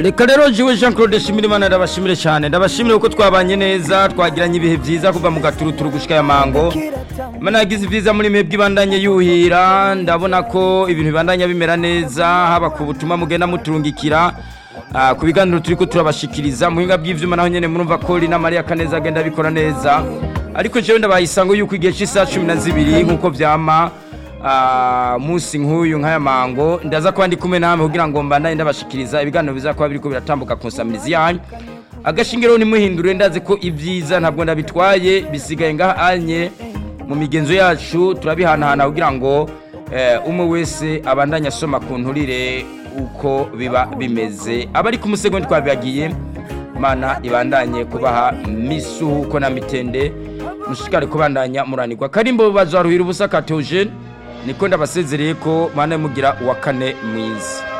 reka rero jiwe jean claude shimira imana ndabashimire cyane ndabashimire kuko twabanye neza twagiranye ibihe byiza kuva mu gaturuturu gushika ya mango imana yagize ibyiza muri mwebwe ibandanye yuhira ndabona ko ibintu bibandanya bimera neza haba ku butumwa mugenda muturungikira ah, ku biganiro turi ko turabashikiriza muhinga bw'ivyuma naho nyene murumva ko Lina Maria Kaneza agenda abikora neza ariko jewe ndabayisango yuko igihe cy'isaha cumi na zibiri nk'uko vyama ah, musi nk'uyu nk'aya mango ndaza kuba ndi kumwe namwe kugira ngo mbandanye ndabashikiriza ibiganiro bizakuba biriko biratambuka ku nsamirizi yanyu agashingiro nimuhindure ndazi ko ibyiza ntabwo ndabitwaye bisigaye ngaha anye mu migenzo yacu turabihanahana kugira ngo eh, umwe wese abandanye asoma ku nturire uko biba bimeze abari ku musegonda twabibagiye mana ibandanye kubaha misuhuko na mitende mushikare kubandanya muranirwa karimbo bazaruhira ubusa ka Theogene niko ndabasezereye ko mana mugira uwa kane mwiza